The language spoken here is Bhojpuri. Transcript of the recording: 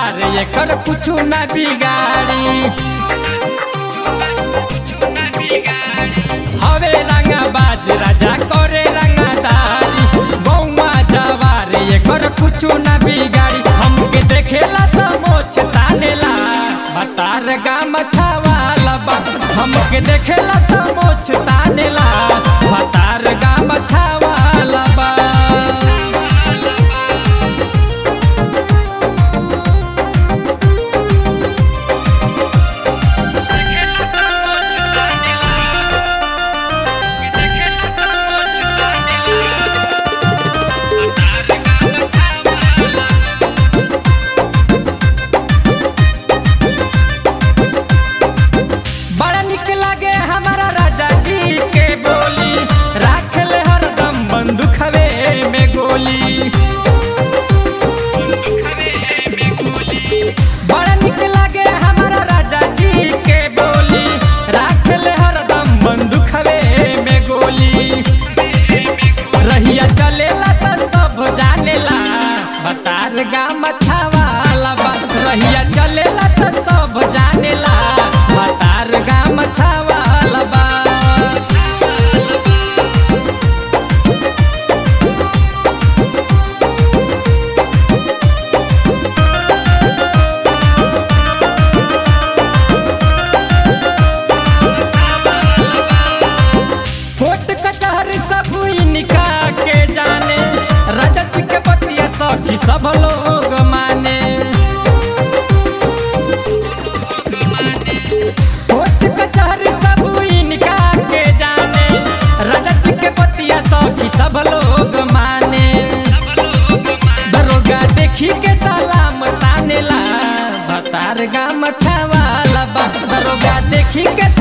जवार एकर कुछ न बिगाड़ी हवे रंगा बाज राजा करे रंगादारी बौमा जवार एकर कुछ न बिगाड़ी हमके देखेला त मोछ तानेला भतार गाम छावाला बा हमके देखेला त मोछ तानेला भतार गाम छावाला बा बड़ा निक लागे हमारा राजा जी के बोली राख ले हरदम बंदूक हवे में गोली बड़ा निक लागे हमारा राजा जी के बोली राख ले हरदम बंदूक हवे में गोली रहिया चलेला त सब जानेला बतार गाम छावाला बा रहिया चलेला त सब जानेला बतार गाम छावाला बा कोट कचहरी सब इनका के जाने रजत के बतिया सखी सब लोग माने कोट कचहरी सब इनका के जाने रजत के बतिया सखी सब लोग माने दरोगा देखी के सलाम तानेला भतार गाम छावाला बा दरोगा देखी के